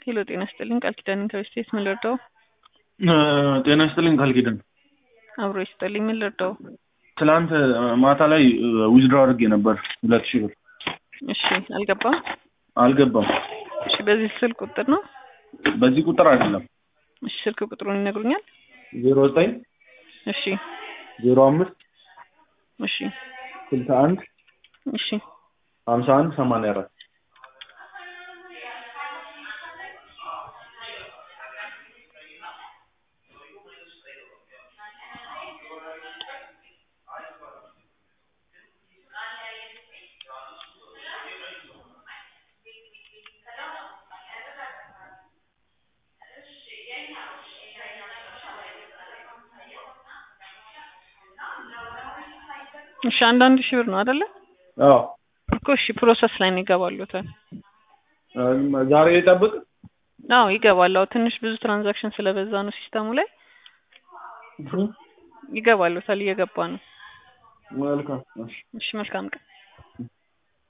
ሄሎ ጤና ይስጥልኝ ቃል ኪዳን ኢንተርስቴት ምን ልርዳው? ጤና ይስጥልኝ ቃል ኪዳን። አብሮ ይስጥልኝ ምን ልርዳው? ትናንት ማታ ላይ ዊዝድሮ አድርጌ ነበር ሁለት ሺህ ብር እሺ አልገባም። አልገባም። እሺ በዚህ ስልክ ቁጥር ነው? በዚህ ቁጥር አይደለም። እሺ ስልክ ቁጥሩን ይነግሩኛል? ዜሮ ዘጠኝ እሺ ዜሮ አምስት እሺ ስልሳ አንድ እሺ ሀምሳ አንድ ሰማንያ አራት እሺ አንዳንድ ሺህ ብር ነው አይደለ? አዎ እኮ እሺ ፕሮሰስ ላይ ነው ይገባሉታል። ዛሬ ይጠብቅ። አዎ ይገባል። አዎ ትንሽ ብዙ ትራንዛክሽን ስለበዛ ነው ሲስተሙ ላይ ይገባሉታል። እየገባ ነው። መልካም እሺ። እሺ መልካም ቀን